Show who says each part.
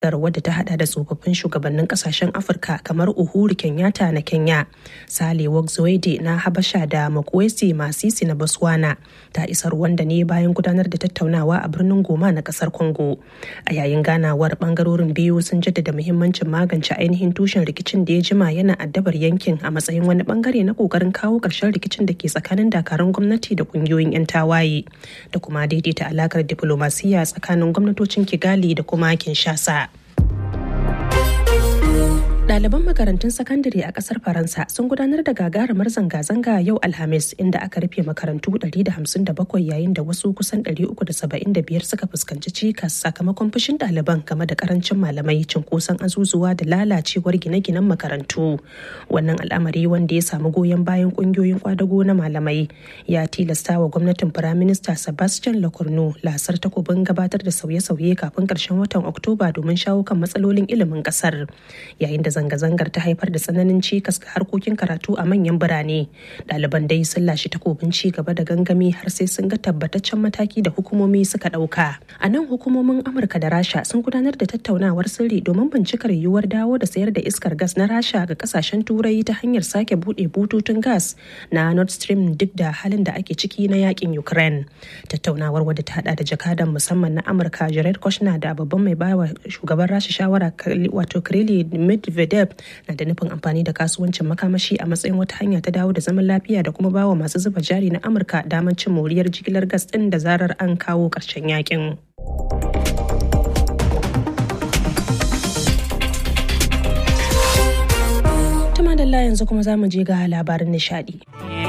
Speaker 1: wadda ta hada da tsofaffin shugabannin kasashen afirka kamar uhuru kenyatta na kenya sale zoide na habasha da makwesi masisi na botswana ta isa rwanda ne bayan gudanar da tattaunawa a birnin goma na kasar congo a yayin ganawar bangarorin biyu sun jaddada muhimmancin magance ainihin tushen rikicin da ya jima yana addabar yankin a matsayin wani bangare na kokarin kawo karshen rikicin da ke tsakanin dakarun gwamnati da kungiyoyin 'yan tawaye da kuma daidaita alakar diplomasiya tsakanin gwamnatocin kigali da kuma kinshasa Ɗaliban makarantun sakandare a ƙasar Faransa sun gudanar da gagarumar zanga-zanga yau Alhamis inda aka rufe makarantu 157 yayin da wasu kusan 375 suka fuskanci cikas sakamakon fushin ɗaliban game da karancin malamai cunkoson azuzuwa da lalacewar gine-ginen makarantu. Wannan al'amari wanda ya samu goyon bayan ƙungiyoyin kwadago na malamai ya tilasta wa gwamnatin Firaminista Sebastian Lecornu lasar takobin gabatar da sauye-sauye kafin ƙarshen watan Oktoba domin shawo kan matsalolin ilimin ƙasar. Yayin da zanga-zangar ta haifar da tsananin cikas ga harkokin karatu a manyan birane ɗaliban dai sun lashe takobin ci gaba da gangami har sai sun ga tabbataccen mataki da hukumomi suka ɗauka a nan hukumomin amurka da rasha sun gudanar da tattaunawar sirri domin bincikar yiwuwar dawo da sayar da iskar gas na rasha ga kasashen turai ta hanyar sake buɗe bututun gas na nord stream duk da halin da ake ciki na yakin ukraine tattaunawar wadda ta hada da jakadan musamman na amurka jared kushner da babban mai bawa shugaban rasha shawara wato kirili Medvedev na da nufin amfani da kasuwancin makamashi a matsayin wata hanya ta dawo da zaman lafiya da kuma bawa masu zuba jari na Amurka damar cin moriyar jigilar gas ɗin da zarar an kawo ƙarshen yakin. Tuma da yanzu kuma za mu je ga labarin nishadi.